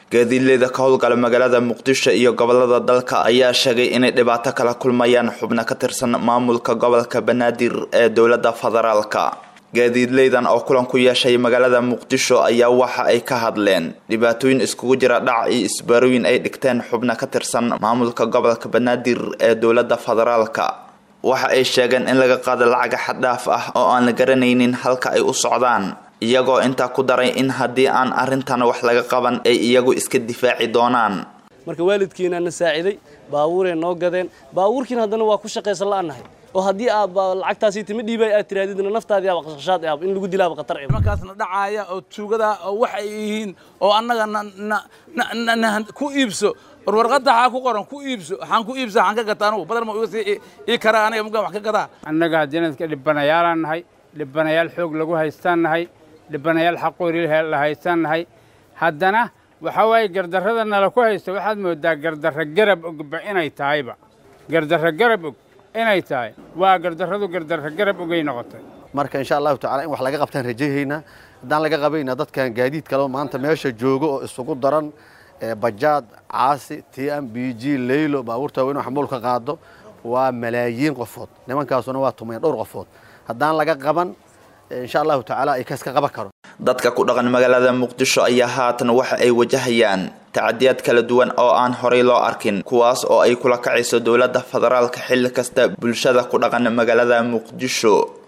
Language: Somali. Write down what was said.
gaadiidleyda ka howlgala magaalada muqdisho iyo gobolada dalka ayaa sheegay inay dhibaato kala kulmayaan xubno ka tirsan maamulka gobolka banaadir ee dowlada federaalka gaadiidleydan oo kulan ku yeeshay magaalada muqdisho ayaa waxa ay ka hadleen dhibaatooyin iskugu jira dhac iyo isbaarooyin ay dhigteen xubno ka tirsan maamulka gobolka banaadir ee dowlada federaalka waxa ay sheegeen in laga qaado lacaga xaddhaaf ah oo aan la garanaynin halka ay u socdaan iyagoo intaa ku daray in haddii aan arrintan wax laga qaban ay iyagu iska difaaci doonaan marka waalidkiina na saaciday baabuuray noo gadeen baabuurkiina haddana waa ku shaqaysan la'anahay oo haddii aad lacagtaasi timi dhiibay aad tiraadidna naftaadii aba qashqashaad ahab in lagu dilaaba khatar eh markaasna dhacaaya oo tuugada oo wax ay yihiin oo annaga na ku iibso war warqadda waxaa ku qoran ku iibso waxaan ku iibsa waxaan ka gataa anugu badal ma iga sii ii karaa aniga mugaan wax ka gadaa annaga haddii iska dhibanayaalaan nahay dhibanayaal xoog lagu haystaan nahay dhibanayaal xaqoori la haystaan nahay haddana waxaa waaye gardarrada nala ku haysta waxaad moodaa gardarra garab ogba inay tahayba gardarra garab og inay tahay waa gardarradu gardarra garab ogay noqotay marka insha allahu tacala in wax laga qabtaan rajahaynaa haddaan laga qabayna dadkan gaadiid kale maanta meesha joogo oo isugu daran bajaad caasi t m b g leylo baabuurta waaweyn oo xamuulka qaado waa malaayiin qofood nimankaasuna waa tumayn dhowr qofood haddaan laga qaban insha allahu tacaala ay kaska qaban karo dadka ku dhaqan magaalada muqdisho ayaa haatan waxa ay wajahayaan tacadiyaad kala duwan oo aan horay loo arkin kuwaas oo ay kula kacayso dowladda federaalka xilli kasta bulshada ku dhaqan magaalada muqdisho